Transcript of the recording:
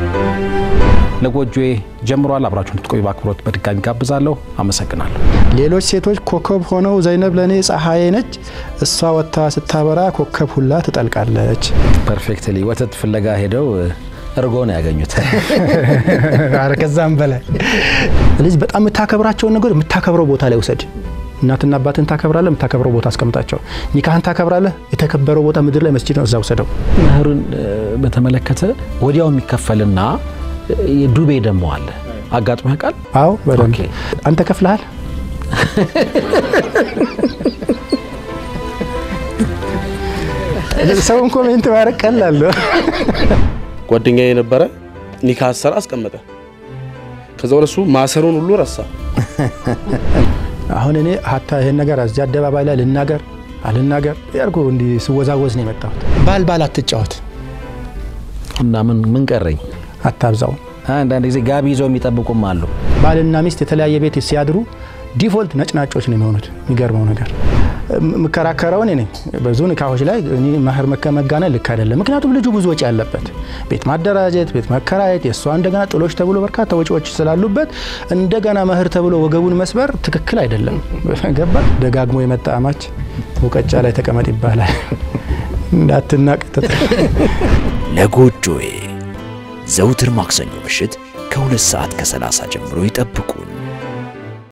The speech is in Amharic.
ለጎጆዬ ጀምሯል። አብራችሁ እንድትቆዩ በአክብሮት በድጋሚ ጋብዛለሁ። አመሰግናለሁ። ሌሎች ሴቶች ኮከብ ሆነው ዘይነብ ለእኔ ፀሐዬ ነች፣ እሷ ወጥታ ስታበራ ኮከብ ሁላ ትጠልቃለች። ፐርፌክትሊ ወተት ፍለጋ ሄደው እርጎ ነው ያገኙት። ኧረ ከዛም በላይ ልጅ በጣም የምታከብራቸውን ነገር የምታከብረው ቦታ ላይ ውሰድ። እናትና አባትን ታከብራለህ፣ የምታከብረው ቦታ አስቀምጣቸው። ኒካህን ታከብራለህ፣ የተከበረው ቦታ ምድር ላይ መስጂድ ነው፣ እዛ ውሰደው። መህሩን በተመለከተ ወዲያው የሚከፈልና ዱቤ ደግሞ አለ። አጋጥሞ ያውቃል? አዎ በደንብ ኦኬ። አንተ ከፍልሃል። ሰውን ኮሜንት ማድረግ ቀላል ነው። ጓደኛ የነበረ ኒካ አሰራ አስቀመጠ። ከዛ ወደ እሱ ማሰሩን ሁሉ ረሳ። አሁን እኔ ሀታ ይሄን ነገር እዚህ አደባባይ ላይ ልናገር አልናገር ያልኩ እንዲህ ስወዛወዝ ነው የመጣሁት። ባል ባል አትጫወት፣ እና ምን ምን ቀረኝ? አታብዛው። አንዳንድ ጊዜ ጋቢ ይዘው የሚጠብቁም አሉ። ባልና ሚስት የተለያየ ቤት ሲያድሩ ዲፎልት ነጭናጮች ነው የሚሆኑት። የሚገርመው ነገር የምከራከረው እኔ ነኝ። ብዙ ኒካሆች ላይ እኔ መህር መጋነን ልክ አይደለም። ምክንያቱም ልጁ ብዙ ወጪ ያለበት ቤት ማደራጀት፣ ቤት መከራየት፣ የእሷ እንደገና ጥሎች ተብሎ በርካታ ወጪዎች ስላሉበት እንደገና መህር ተብሎ ወገቡን መስበር ትክክል አይደለም። ገባ ደጋግሞ የመጣ አማች ሙቀጫ ላይ ተቀመጥ ይባላል። እንዳትናቅ ለጎጆዬ ዘውትር ማክሰኞ ምሽት ከሁለት ሰዓት ከ30 ጀምሮ ይጠብቁን።